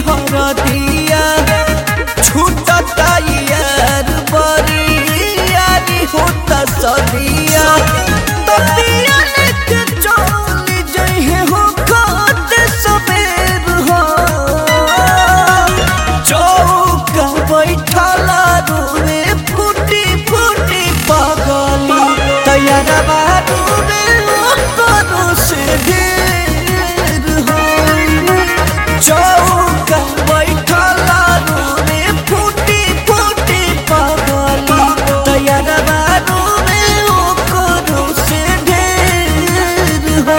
हरदिया छूटता यार बरी यारी होता सदिया तबिया लेके चली जइहे हो खाते सबेर हो चौका बैठला रूमे फूटी फूटी पगली तैयारा बारू रे करो से ढेर हो चौका बैठला रूमे फूटी फूटी पगली तैयारा बारू रे करो से ढेर हो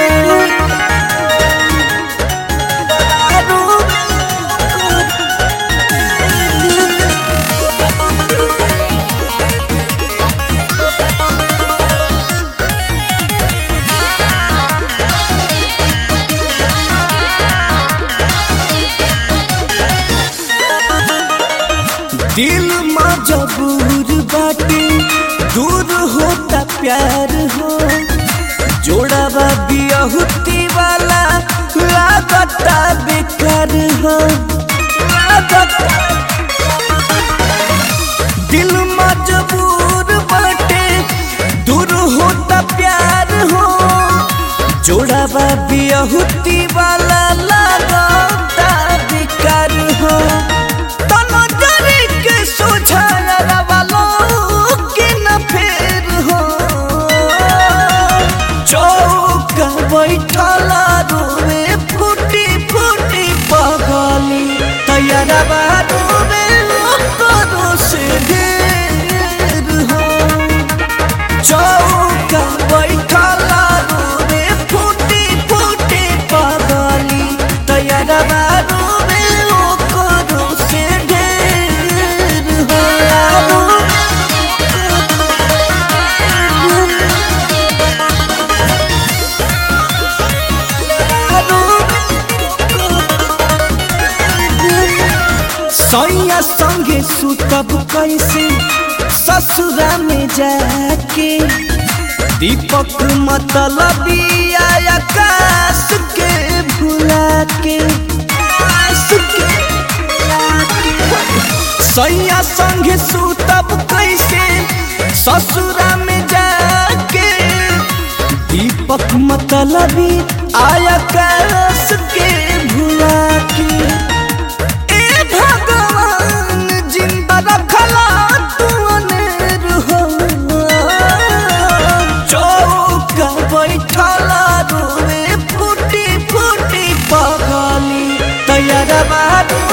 दिल मजबूर बाटे दूर होता प्यार हो जोड़ावा बियहुती वाला लागता बेकार हो लागता दिल मजबूर बाटे दूर होता प्यार हो जोड़ावा बियहुती वाला लागता बेकार हो तना जरी के सोझाया वालो के न फेर हो चौका बैठला रूमे फूटी फूटी पगली तैयारा बारू रे करो से ढेर हो चौका बैठला रूमे फूटी फूटी पगली तैयारा बारू रे करो से ढेर हो सैया संगे सुतब कैसे ससुरा में जाके दीपक मतलबी आकाश के भुला के आकाश के भुला के। सैया संगे सुतब कैसे ससुरा में जाके दीपक मतलबी आकाश के भुला के ए भगवान जिंदा रखला तू अनेर हो चौका बैठला रोवे फूटी फूटी पगली तैयारा बारू